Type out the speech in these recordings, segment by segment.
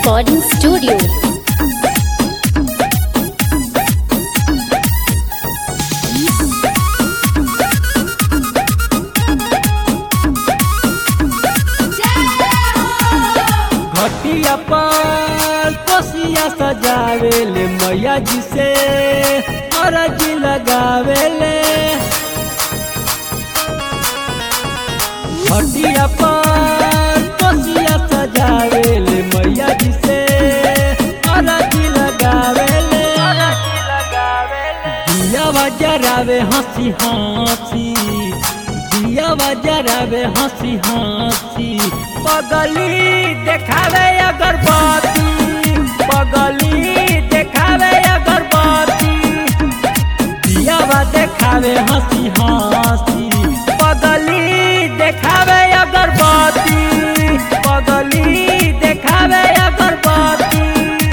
Recording Studio. घटिया पर कोसिया सजावेले मैया जी से अरजी लगावेले घटिया पर कोसिया सजावेले मैया जी से अरजी लगावेले दिया जरावे हंसी हंसी दिया जरावे हंसी हंसी पगली देखावे अगरबत्ती पगली देखावे अगरबत्ती दियावा देखावे हंसी हंसी पगली देखावे अगरबत्ती पगली देखावे अगरबत्ती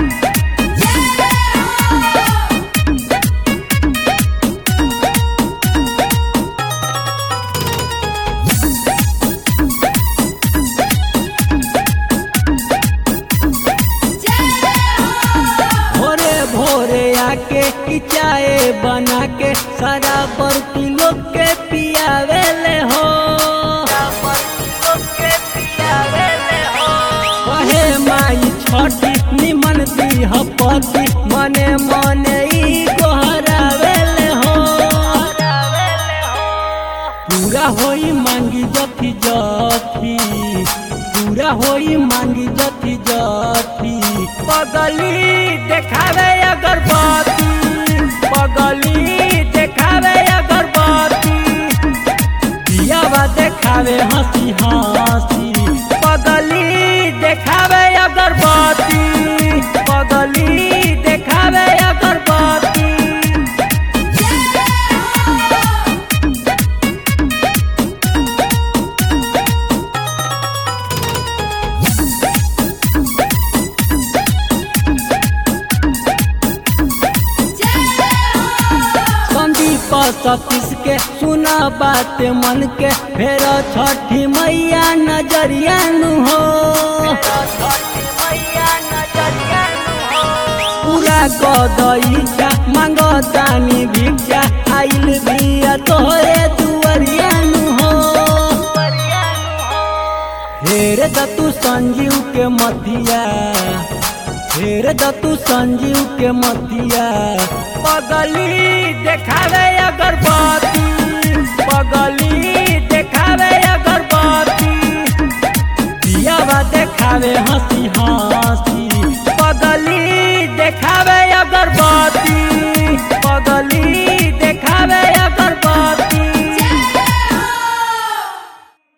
भोरे भोरे आके ई चाय बना के सारा बर्ती लोग के पियावेले हो कहे माई छठी निमन दी हपति मने मने ई गोहरावेले हो पूरा होई मांगी जथी जथी पूरा होई मांगी जथी जथी पगली देखावे अगरबत्ती पगली देखावे अगरबत्ती दियावा देखावे हंसी हंसी पगली देखावे अगरबत्ती पगली देखावे अगरबत्ती संदीप सतीश के सुना बात मन के फेर छठी मैया नजरिया नु हो पूरा गदईचा मांग दानी भिक्षा आइल बिया तोहरे दुआरिया नु हो फेर दतु संजीव के मथिया फेर दतु संजीव के मथिया पगली देखावे अगरबत्ती पगली देखावे अगरबत्ती दियावा देखावे हंसी हंसी